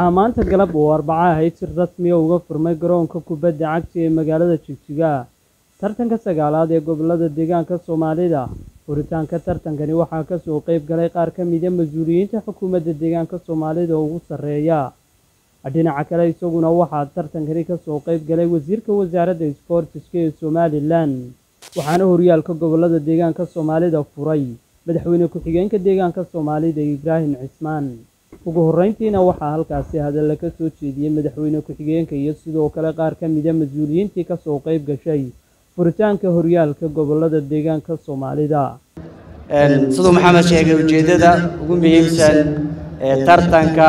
waxaa maanta galab oo arbaco ahayd si rasmiya uga furmay garoonka kubadda cagta ee magaalada jigjiga tartanka sagaalaad ee gobolada deegaanka soomaalida furitaanka tartankani waxaa kasoo qeyb galay qaar ka mida mas-uuliyiinta xukuumadda deegaanka soomaalida ugu sarreeya dhinaca kale isaguna waxaa tartankani kasoo qeyb galay wasiirka wasaaradda isboortiska ee somalilan waxaana horyaalka gobolada deegaanka soomaalida furay madaxweyne ku-xigeenka deegaanka soomaalida ibraahim cismaan ugu horreyntiina waxaa halkaasi hadalla ka soo jeediyey madaxweyne ku-xigeenka iyo sidoo kale qaar ka mida mas-uuliyiintii kasoo qeyb gashay furitaanka horyaalka gobolada deegaanka soomaalida siduu maxamed sheegay ujeeddada ugu muhiimsan ee tartanka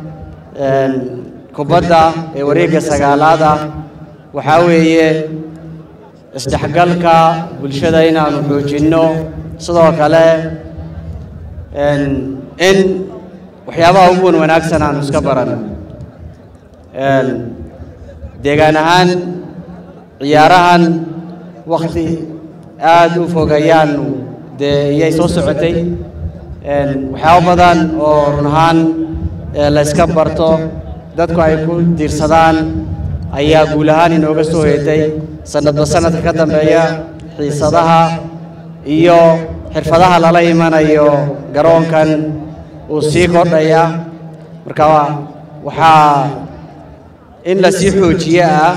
kubadda ee wareegga sagaalaada waxaa weeye isdhexgalka bulshada inaanu xoojinno sidoo kale in waxyaabaha ugu wan wanaagsan aanu iska baranno deegaan ahaan ciyaarahan wakti aada u fogayaanu dee iyay soo socotay waxyaabo badan oo run ahaan la yska barto dadku ay ku diirsadaan ayaa guul ahaan inooga soo heetay sanadba sanadka ka dambeeya xiisadaha iyo xirfadaha lala imanayo garoonkan uu sii kordhaya marka waxaa in la sii xoojiye ah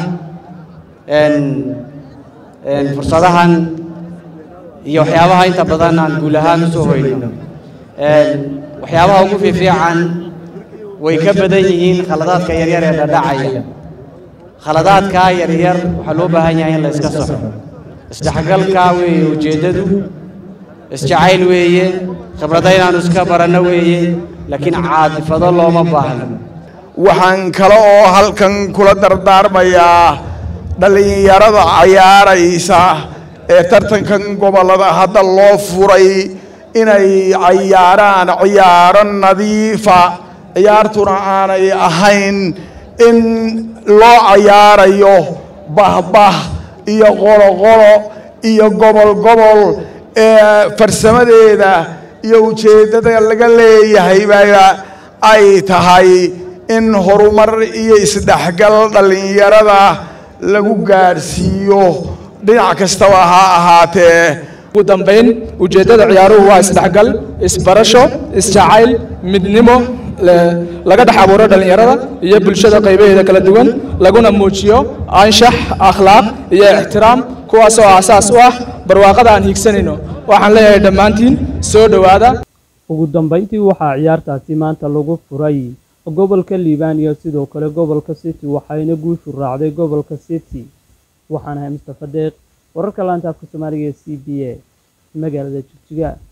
fursadahan iyo waxyaabaha inta badan aan guul ahaan u soo hoyno waxyaabaha ugu fiifiican way ka badan yihiin khaladaadka yaryar ee dhadhacaya khaladaadka yaryar waxaa loo baahan yahay in la iska saxo isdhexgalka weeye ujeeddadu isjacayl weeye khibrada inaanu iska baranno weeye laakiin caadifado looma baahno waxaan kale oo halkan kula dardaarmayaa dhallinyarada cayaaraysa ee tartankan gobollada hadda loo furay inay cayaaraan ciyaaro nadiifa ciyaartuna aanay ahayn in loo cayaarayo bahbah iyo qoloqolo iyo gobol gobol ee farsamadeeda iyo ujeeddada laga leeyahayba ay tahay in horumar iyo isdhexgal dhallinyarada lagu gaadhsiiyo dhinac kastaba ha ahaatee ugu dambayn ujeeddada ciyaaruhu waa isdhexgal isbarasho isjacayl midnimo laga dhex abuuro dhallinyarada iyo bulshada qaybaheeda kala duwan laguna muujiyo anshax akhlaaq iyo ixtiraam kuwaas oo aasaas u ah barwaaqada aan hiigsanayno waxaan leeyahay dhammaantiin soo dhowaada ugu dambayntii waxaa ciyaartaasi maanta lagu furay gobolka liibaan iyo sidoo kale gobolka city waxayna guushu raacday gobolka city waxaan ahay mustafa deeq wararka laanta afka soomaaliga ee c b a magaalada jigjiga